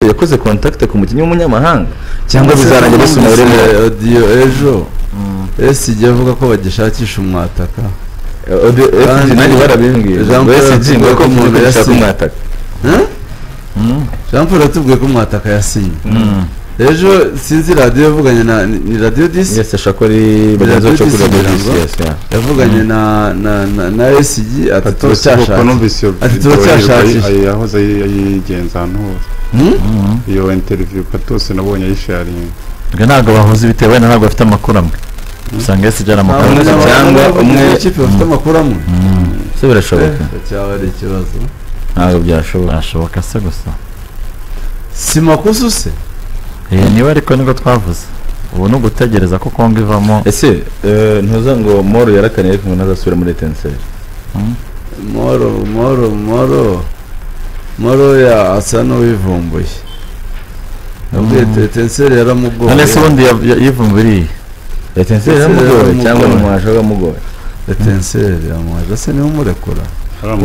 yakoze kontakite ku mukinnyi w'umunyamahanga cyangwa bizarangira bisomewe odiyo ejo esi igiye avuga ko bagishakisha umwataka fg nanjye barabimbwiye Jean ngo Paul fg ngo yavuze ko ko umuntu umuntu yashaka yasinye. umwataka Huh? jean paul yatubwiye ko umwataka yasinye ejo sinzi radiyo yavuganye na ni ni radiyo disi yesi ashaka ko ari bagenzi bacu kuri radiyo Ijambo. yesi yavuganye na na na na esigi ati ko turacyashaka numvise iyo Ati video turacyashakisha. yayi- ayi- yahoze ayi- ayigenza ahantu hose Hmm? iyo interview patose nabonye ayisharinga ubwo ntabwo bahuza ibitero wenda ntabwo bafite amakuru amwe usanga yesi nta ijyana amakuru Ntabwo amwe muntu cyangwa cyangwa umwe umwe- ikipe bafite amakuru amwe se birashoboka cyaba ari ikibazo ntabwo byashoboka birashoboka se gusa si makosa se Eh, niwe ariko nibwo twavuze ubu ni ugutegereza ko kongo ivamo ese eh, ntuza ngo moro yarakaniye ariko ngo ntazasubira muri retenseri moro moro moro moro ya asa n'uwivumbuye yabwiye tetenseri yaramugoye none se ubundi ya- ya- yivumburiye retenseri yaramugoye cyangwa ni umuhasha wamugoye tetenseri yamuhaje se niwe umurekura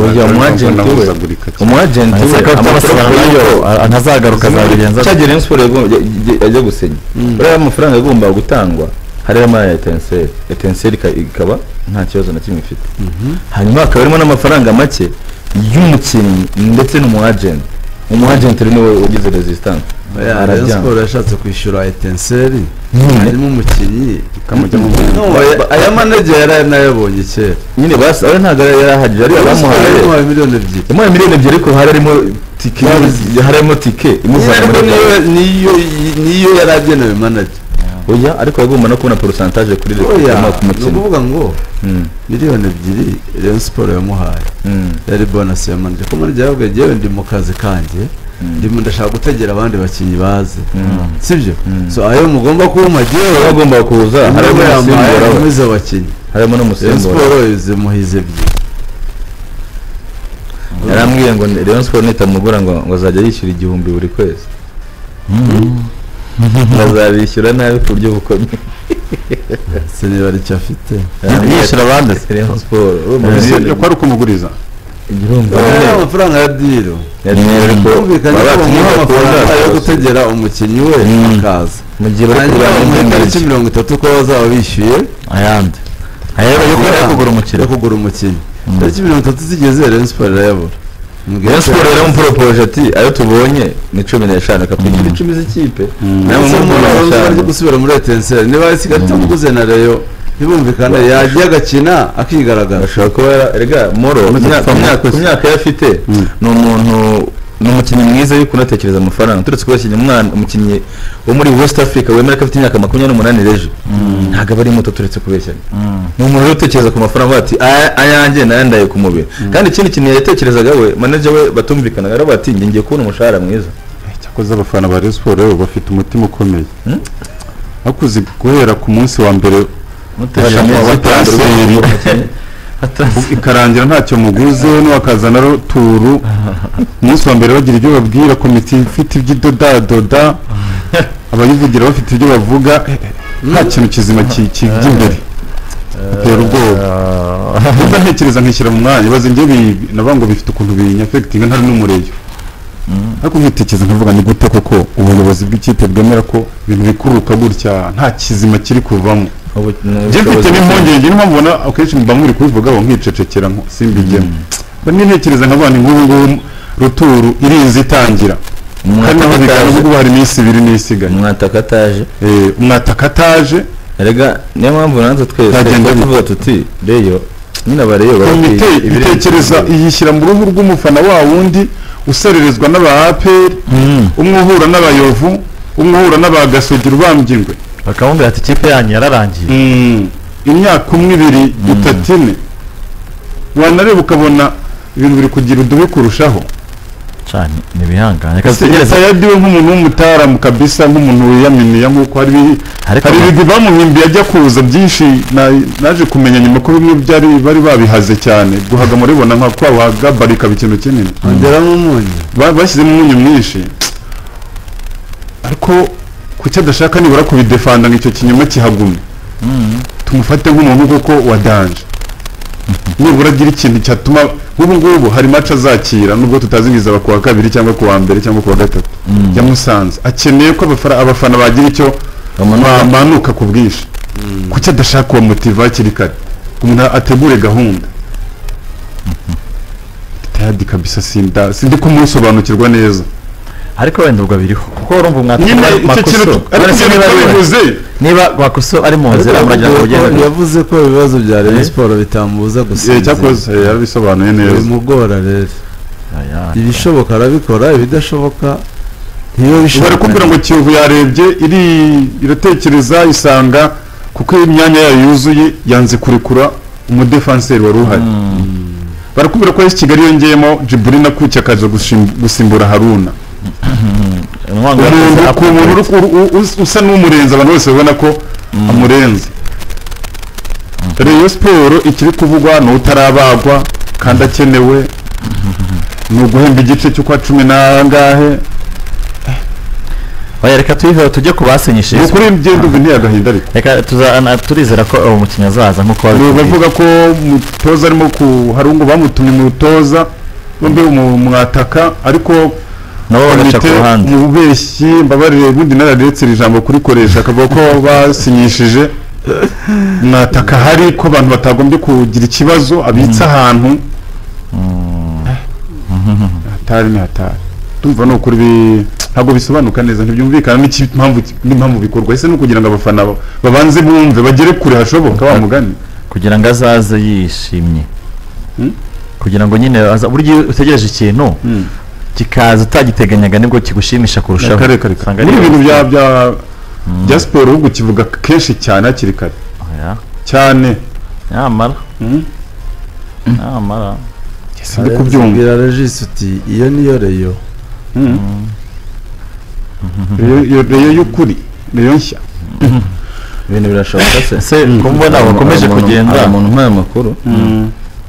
Oya, umu agent we. umwajenti we Ahise ko amafaranga byabasubirana nayo nayo a- ntazagaruka azabigenza cya Rayon Sport yagomba- ya- ya- yajya gusinya buriya amafaranga agomba gutangwa hariya muri aya etenseri etenseri ika- ikaba nta kibazo na kimwe ifite hanyuma hakaba harimo n'amafaranga make y'umukinnyi ndetse n'umuajenti umuajenti rero niwe ugize resistance Rayon Arabyanga. Sport yashatse kwishyura etenseri nyine harimo umukinnyi ikamujyamo No, aya- aya manegera yari anayabonye kera nyine basi ari ntabwo yari yarahagije ari abamuhaye yamuhaye miliyoni ebyiri yamuhaye miliyoni ebyiri ariko hari harimo tike imu- hari harimo tike nyine imuvana ariko muri niyo niyo niyo yari agenewe manager oya ariko agomba no kubona porosantaje kuri oya leta ku ni mukino ukuvuga ngo Mm, miliyoni ebyiri Rayon Sport yamuhaye mm, yari bonasi ya manager ko manager yababwiye njyewe ndi mu kazi kanjye ndimo ndashaka gutegera abandi bakinnyi baze mm. sibyo Mm. so ayo mugomba kubuma Rero njyewe agomba kuza harimo harimo yambaye n'umusimbura we akomeza abakinnyi harimo Rayon n'umusimbura Sport zimuhize ebyiri yarambwiye ngo ni- Rayon Sport nitamugura ngo ngo azajya yishyura igihumbi buri kwezi azabishyura nabi ku buryo bukomeye se niba ari icyo afite yishyura abandi se? Rayon Sport urumva yo kwari ukumuguriza igihumbi Ariya amafaranga ya diro bumvikanye ko bamuha amafaranga yo yari gutegera umukinnyi we akaza mu gihe bari hanyuma kurwanya mu indengabitsina. itariki mirongo itatu ko bazaba bishyuye ayandi ayaba yo kubera kugura umukiriya yo kugura umukinnyi Mm. itariki mirongo itatu zigeze Rayon Sport irayabura Mbwira Rayon ko- Sport rero muporopoje ati ayo tubonye ni cumi n'eshanu akatwishyura icumi z'ikipe nawe Ese muri umuntu mirongo wari eshanu uzi gusubira muri etenseri niba isigaye itamuguze na reyo ntibumvikane yagiye agakina akigaragaza ashobora kuba yara- erega moro ku myaka- ku myaka yari afite ni umuntu ni umukinnyi mwiza yo kunatekereza amafaranga turetse ko yakinnye umwana umukinnyi wo muri west africa wemera ko afite imyaka makumyabiri n'umunani rejo ntabwo aba ari muto turetse kubeshyana ni umuntu rero utekereza ku mafaranga avuga ati "Aya- ayanjye nayandaye ku mubiri kandi ikindi kintu yatekerezaga we manager we batumvikanaga aravuga ati "Njye ngiye kubona umushahara mwiza cyakoze abafana ba Rayon Sport rero bafite umutima ukomeye Hmm? bakuze guhera ku munsi wa mbere mutegereje Bashaka ko abatanze batangira transferi. ikarangira ntacyo muguze n'uwakazana rero turu umunsi wa mbere bagira ibyo babwira komite ifite iby'idodadoda abayivugira bafite ibyo bavuga eh, eh, nta kintu kizima ki- kijya imbere bitera ubwoba ndatekereza nkishyira mu mwanya baze njye bi- nabo ngo bifite ukuntu binyafegitinga ntari n'umureyo ariko nkitekereza nkavuga ni gute koko ubuyobozi bw'ikipe bwemera ko ibintu bikuruka gutya nta kizima kiri kuvamo Ubu- ni njye ubushobozi mfite n'impungenge niyo mpamvu ubona akenshi mba muri kubivugaho nkicecekera nko simbigemo mba nintekereza nkavuga ni nk'ubu ngubu ruturu irizi itangira Umwataka kandi naho bigaragara ataje. ko hari iminsi ibiri n'isigaye umwataka ataje Eh, umwataka ataje erega niyo mpamvu nanze twese Ntagenda tujya tuvuga tuti reyo nyine abareyo komite itekereza iyishyira mu ruhu rw'umufana wa wundi usererezwa n'aba aperi umwe uhura n'abayovu umwe uhura n'aba gasogera ubambye bakamubwira ati ikipe yanyu yararangiye Mm, imyaka umwe ibiri itatu ine wanareba ukabona ibintu biri kugira udubi kurushaho cyane ni ibihangane reka dutegereze yadiwe nk'umuntu w'umutaramu kabisa nk'umuntu wiyaminiya nk'uko hari ibi- ariko hari ibigwi bamuhimbiye ajya kuza byinshi na- naje kumenya nyuma ko bimwe byari bari babihaze cyane guhaga muribona nka kwa wagabari ikaba ikintu kinini ongeramo umunyu Ba- bashyizemo umunyu mwinshi ariko ku cyo adashaka nibura kubidefanda ngo icyo kinyoma kihagumye tumufate nk'umuntu koko wa danje nibura agira ikintu cyatuma nk'ubu ngubu hari mace azakira nubwo tutazi ngo izaba ku wa kabiri cyangwa ku wa mbere cyangwa ku wa gatatu ya musanze akeneye ko abafana- abafana bagira icyo bamanuka ku bwinshi kuki adashaka uwa motiva hakiri kare umuntu ategure gahunda tayadi kabisa sinda sindi kumusobanukirwa neza ariko wenda ubwo biriho kuko urumva nyine mwatuma icyo kintu makoso ariko Uretse ikintu niba ari we. twabivuze niba makoso ari mu nzira muragira ngo Yavuze ugende ko- yavuze ko ibibazo bya Rayon Eh? siporo bitambuza Eh, gusinzira cyakoze eh, yabisobanuye neza bimugora rero Aya, ibishoboka arabikora ibidashoboka ntiyo bari bishoboka kumbwira ngo kiyovu yarebye iri iratekereza isanga kuko imyanya yayo yuzuye yanze kurekura umudefanseri wari uhari barakubwira ko yesi kigali yongeyemo jiburi nakuki akaza gushim- gusimbura haruna intwangwa yakoze umuntu ku upgrade. muntu uri- uri- u- us- usa n'umurenze abantu bose babona ko amurenze reyo siporo ikiri kuvugwa ni utarabagwa kandi akenewe ni uguhemba igice cy'ukwa cumi n'angahe Oya, reka tuyiveho tujye ku basinyishije ni ukuri ngenda ubu ntiyagahinda ariko reka tuzana turizera ko uwo mukinnyi azaza nk'uko Ni wabitubwiye bavuga ko umutoza arimo ku hari ngo bamutumye mu rutoza bombi umu- mwataka ariko nabo bagaca ku komite ruhande umubeshyi mbabarire bundi nararetse iri jambo kurikoresha akavuga ko basinyishije mwataka hari ko abantu batagombye kugira ikibazo abitse ahantu hatari ni hatari tumva ni ukuri bi- ntabwo bisobanuka neza ntibyumvikana n'impamvu n'impamvu bikorwa ese ni ukugira ngo abafana ba- babanze bumve bagere kure hashoboka wa mugani kugira ngo azaze yishimye Hmm? kugira ngo nyine aza burya iyo utegereje ikintu Mm. kikaza utagiteganyaga nibwo kigushimisha kurushaho kare kare kare Usanga ni ari- ibintu bya bya bya siporo ahubwo ukivuga kenshi cyane hakiri kare Oya, cyane nyamara Mhm. nyamara ndi kubyumva kubwira regisi uti iyo niyo reyo Mhm. Reyo- iyo reyo y'ukuri reyo nshya ibintu birashoboka se ese kumbona Hari umuntu- wakomeje hari umuntu- hari kugenda umuntu umpaye amakuru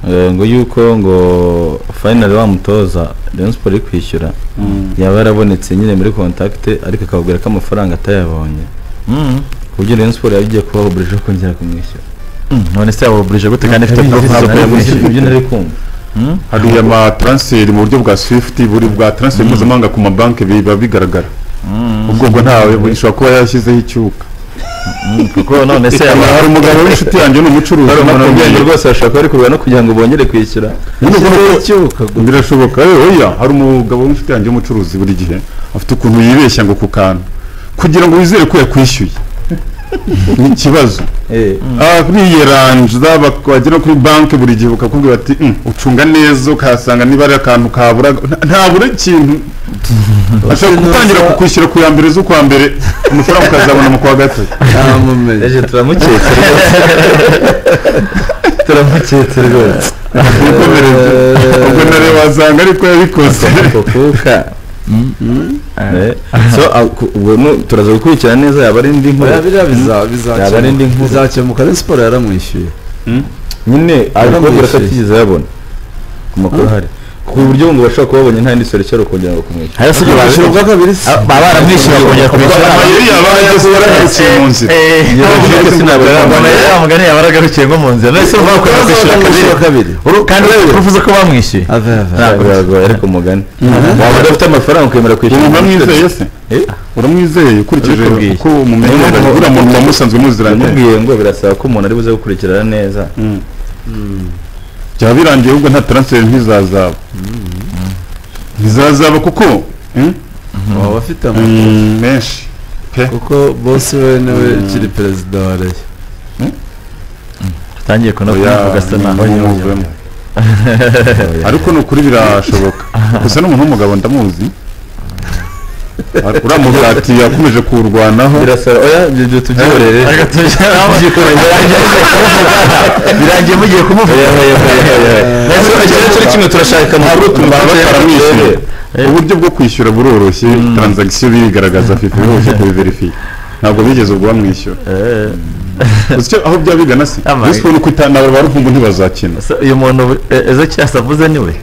eh, ngo yuko ngo finally wa mutoza Rayon Sport iri kwishyura yaba yarabonetse nyine muri contact ariko akababwira ko amafaranga atayabonye Mhm. ku buryo Rayon Sport yagiye kubaho burije ko kongera kumwishyura Mm, none se yabuburije gute kandi ifite Ntabwo porofu zo ntabwo kuyamwishyura ibyo nari kumva hari amataransiferi mu buryo bwa swifuti buri bwa taransiferi mpuzamahanga ku mabanki biba bigaragara ubwo ngo ntawe ishobora kuba yashyizeho icyuka kuko none se Ikaba yaba hari umugabo w'inshuti yanjye ni umucuruzi hari umuntu nakubwiye. ubwenge rwose bashaka bari kureba no kugira ngo bongere kwishyura Nyine ubwo Ese nuko- icyuka gusa birashoboka eh, oya hari umugabo w'inshuti yanjye w'umucuruzi buri gihe afite ukuntu yibeshya ngo ku kantu kugira ngo wizere ko yakwishyuye ni ikibazo eh Ah, biyeranza bakagera kuri banki buri gihe bakakubwira bati "Mm, ucunga neza ukahasanga niba ari akantu kabura nta- ntabura ikintu ashobora Ese gutangira ntuza- kukwishyura ku ya mbere z'ukwa mbere amafaranga ukazabona mu kwa gatatu ntamumenye ejo turamuketse rwose turamuketse rwose Wikomereze. ubwo nare wasanga ariko yabikoze kuka so ah, ku- ubwo nu- turaza gukurikira neza yaba ari indi nkuru Oya, biriya biza- Yaba ari indi bizakemuka nkuru. bizakemuka Rayon siporo yaramwishyuye nyine ari kubabwira ko Yaramwishyuye. atigeze yabona ku makuru ahari ku buryo ngo bashobora kuba babonye nta ndi sore cyangwa kongera ngo kumwishyura hari se ibyo Kwishyura bazi- ubwa kabiri se Ah, baba baramwishyuye bakongera kumwishyura amayeri yabaye yasohorahaciye mu nzira Eh, Iyo bavuga sinabura mbona amahirwe. ya mugani yaba yaragarukiye nko mu nzira none se vuba kujya kwishyura kabiri Ubwa kabiri Uru- kandi uvuze ko bamwishyuye ave ave Ntabwo. biragoye ariko mugani waba udafite amafaranga ukemera kwishyura umuntu amwizeye se Eh? uramwizeye ukurikije Ndabikubwiye. uko umumenyereye Niyo uriya muntu wamusanzwe muziranye ndakubwiye ngo birasaba ko umuntu ari buze gukurikirana neza byaba birangiye ahubwo nta taransiferi ntizazaba ntizazaba kuko mm, waba afite mm, amafaranga menshi kuko bosi we niwe ukiri perezida wa reyo atangiye Oya, kunavuga asa naho ni- nimuvemo. ariko ni ukuri birashoboka gusa n'umuntu w'umugabo ndamuzi uriya mugati yakomeje kuwurwanaho birasaba oya ibyo byo tubyiborere Ariko tujya- birangiye mugiye kumuvuga Ese ikintu turi kimwe turashaka amakuru baba tubanze bataramwishyuye tubirebe. uburyo bwo kwishyura buroroshye taransagisiyo birigaragaza fifa biroroshye kubiverifiya ntabwo bigeze ubwo bamwishyura Eh, Gusa icyo aho byaba bigana se Ama- Rayon Sport ni ukutanaba ba ruhumbu ntibazakina so uyu muntu eh, Ezekias avuze niwe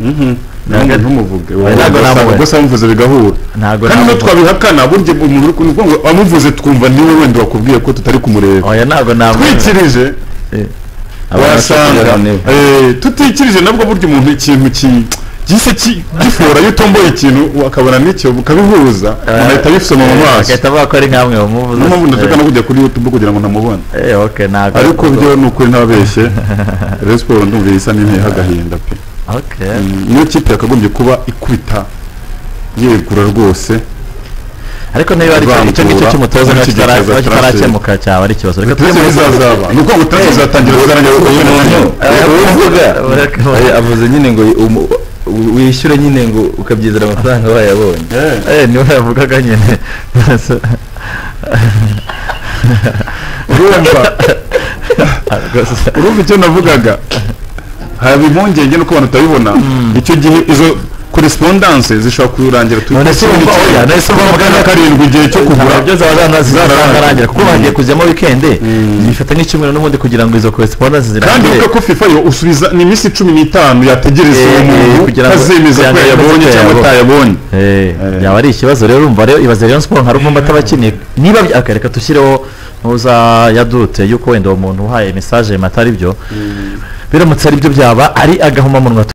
ntabwo ntumuvuge ntabwo namuvuga. gusa amuvuze bigahura ntabwo kandi namuvuga. nubwo twabihakana burya umuntu uri kuvuga ngo amuvuze twumva niwe wenda wakubwiye ko tutari kumureba oya ntabwo namuvuga. twikirije wasanga eh, tutikirije nabwo burya umuntu ikintu ki- gise ki- gifora iyo utomboye ikintu akabona n'icyo ukabihuza umuntu ahita abisoma mu maso bagahita bavuga ko ari nkamwe bamuvuze niyo mpamvu ndashaka Eh, no kujya kuri youtube kugira ngo ntamubone eh, okay, ntabwo ariko byo ni ukuri ntababeshye rero siporo ndumva isa n'inteyeho agahinda pe okay Mm, niyo kipe yakagombye kuba ikubita yegura rwose ariko niba ari icyo- icyo ngicyo Ivangura, cy'umutoza muri iki gihe kitara- kizaza kitarakemuka cyaba ari ikibazo reka tuzi bizazaba ni uko ngo tuzi bizatangira kugaragara ko uyu muntu Eh, avuze nyine ngo umu- u- wishyure nyine ngo ukabyizera amafaranga bayabonye Eh, Eh, niwe yavugaga nyine urumva Rwose. urumva icyo navugaga haba impungenge nuko abantu tutabibona icyo gihe izo korespondanse zishobora kurangira turi None se kuri urumva kimwe. oya, none se urumva Makumyabiri na muganga- karindwi igihe cyo kugura ntabwo byose abazana zizarangira kuko Mm. bagiye kujyamo wikende Mm. bifata nk'icyumweru n'ubundi kugira ngo izo correspondence kandi zirangire uvuga ko fifa yo usubiza ni iminsi cumi n'itanu yategereza Eh, uwo muntu kugira ngo- kazemeza ko kugira ngo yayabonye yemeze ko cyangwa yayabonye. atayabonye Eh, Eh. yaba ari ikibazo rero urumva rero ibaze rero siporo nka ruvumba atabakiniye niba bya- okay, reka dushyireho ntuza yadute yuko wenda uwo muntu uhaye message matari byo biramutse ari byo byaba ari agahomamunwa